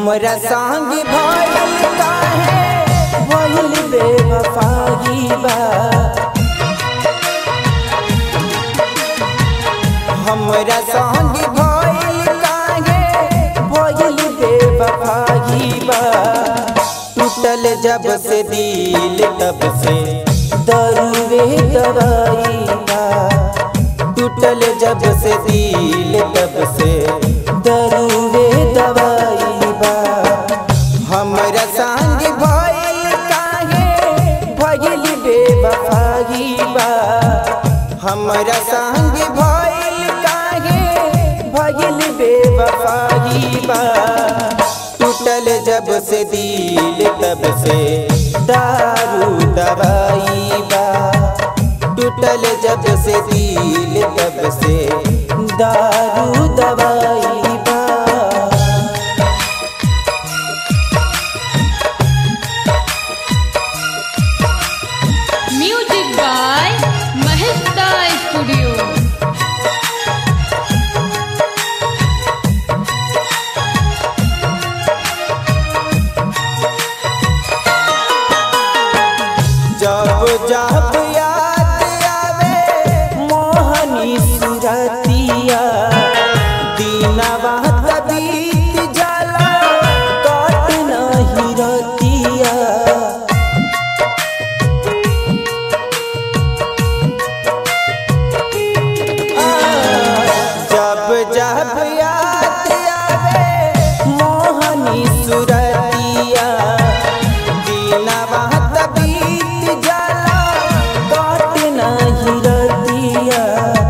हमरा संग भइल काहे भइल बेवफाई बा हमरा संग भइल काहे भइल बेवफाई बा टूटल जब से दिल तब से दरुवे दवाई बा टूटल जब से दिल तब से दरुवे दवाई बा हमरा संग भइल काहे भइल बेवफाई बा हमरा संग भइल काहे भइल बेवफाई बा टूटल जब से दिल तब से दारू दवाई बा टूटल जब से दिल तब से दारू दवाई बा म्यूजिक बाय महेशदा स्टूडियो जब जब याद आवे मोहनी सुरतिया दीनवा तबीत जाला कट नहीं रतिया जब जब याद आवे मोहनी सुरतिया दीनवा तबीत जाला कट नहीं रतिया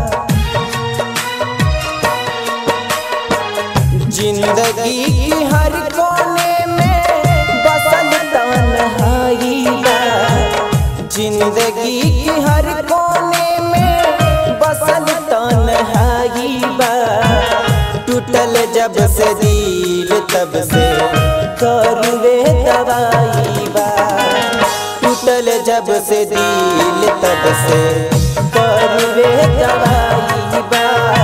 जिंदगी की हर कोने में बसल तन्हाई बा जिंदगी की हर कोने में बसल तन्हाई बा टूटल जब से दिल तब से करवे दवाई बा टूटल जब से दिल तब से करवे दवाई बा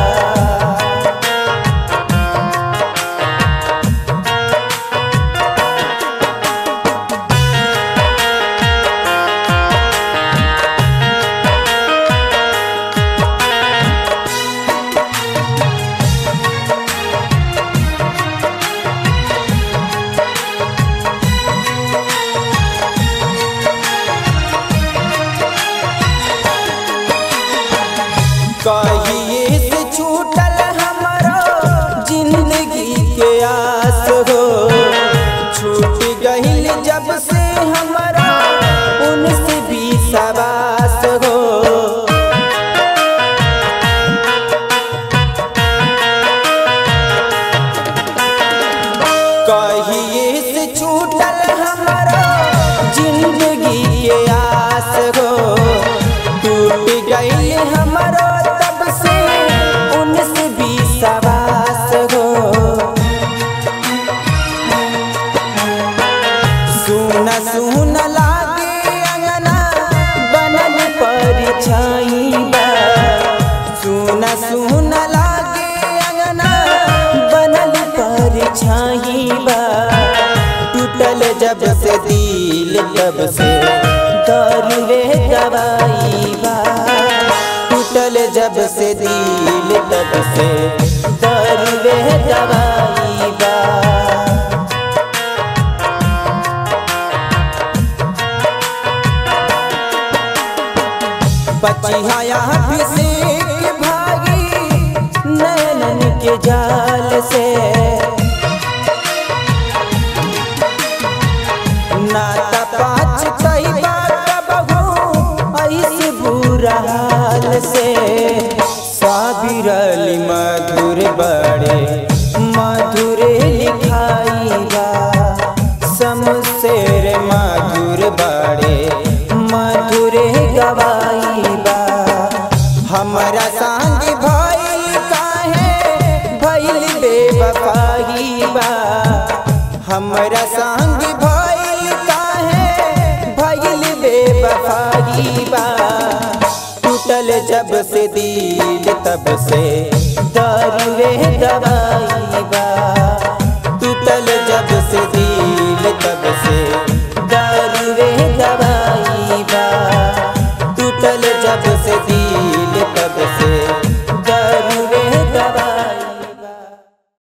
कहिए से छूटल हमारा जिंदगी के आस हो छूट गईल जब से हमारा उनसे भी सवास हो कहिए से छूटल हमारा जिंदगी के आस हो टूट गई हमारा तब से उनसे भी सवास हो सुन सुन लागे अंगना बनल परछाई बा सुन सुन लागे अंगना बनल परछाई बा टूटल जब से दिल तब से दरुवे दवाई बा टूटल जब से दिल तब से दरुवे दवाई बा बचिया अभिषेक भागी नैनन के जाल से नाता पाँच कई बात बहू ऐसे बुरा हाल से साबिरली मधुर बड़े मधुर लिखाई बा समशेर मधुर बड़े मधुर गवाई बा हमरा संग भइल काहे भइल बेवफाई बा हमरा संग भइल काहे भइल बेवफाई बा टूटल जब से दिल तब से दारुवे दवाई बा